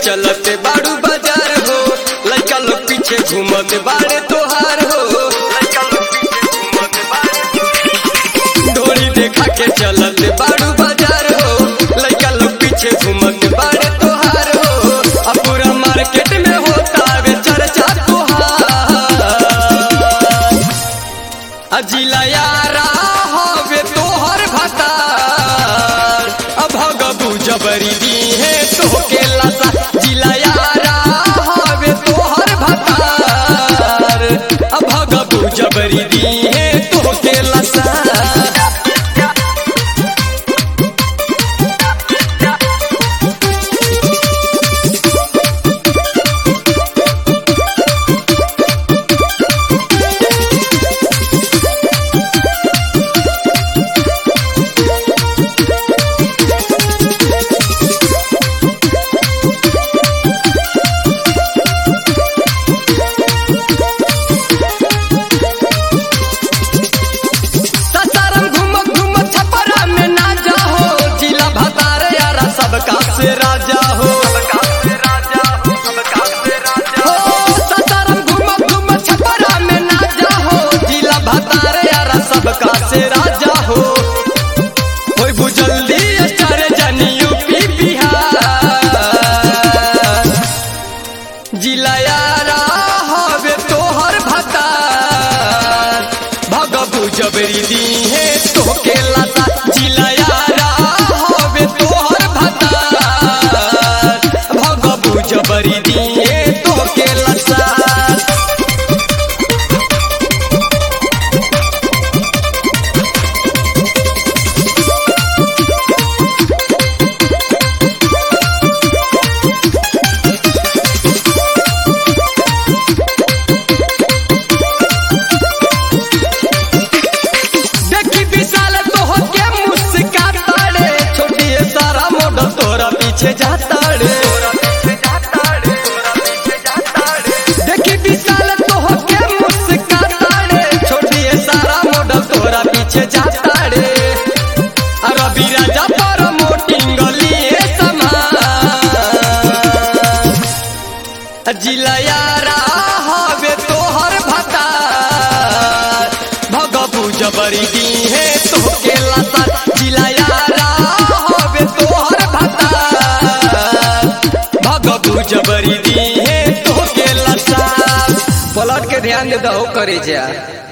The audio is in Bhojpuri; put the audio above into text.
चलत बाड़ू बाजार हो लड़का लोग पीछे घूमत बाड़े तोहार हो डोरी देखा के चलत बाड़ू बाजार हो लड़का लोग पीछे घूमत बाड़े तोहार हो अब पूरा मार्केट में होता वे चर्चा तोहार अजिला यारा हवे तोहर भतार अब भगबू जबरी दी है तोहके लसा जिला यारा हवे तोहर भतार अब भगबू जबरी दी है तोहके लसा ससारम घूमत घूमत छपरा में ना जाहो जिला भतार यारा सबका से राजा हो हो, ससारम घूमत घूमत छपरा में ना जाहो जिला भतार यारा सबका से राजा हो होय बुझल्दी स्टार जानी यूपी बिहार जिला यारा हवे तोहर भतार भगबू जबरी दी है तोहके लता जिला यारा हवे तोहर भतार भगबू जबरी दी है तोहके लता देखी विशाल तोह के मुस्काता रे छोटी सारा मॉडल तोरा पीछे जाता रे देखी विशाल तोह के मुस्काता रे छोटी सारा मॉडल तोरा पीछे जाता रे रवि राजा पर मोटिंग लिए समान जिला यारा हवे तोहर भतार भगबू जबरी दी है तोहके लता जिला यारा हवे तोहर भतार भगबू जबरी दी है तोहके लता पलट के ध्यान दे दो करे जा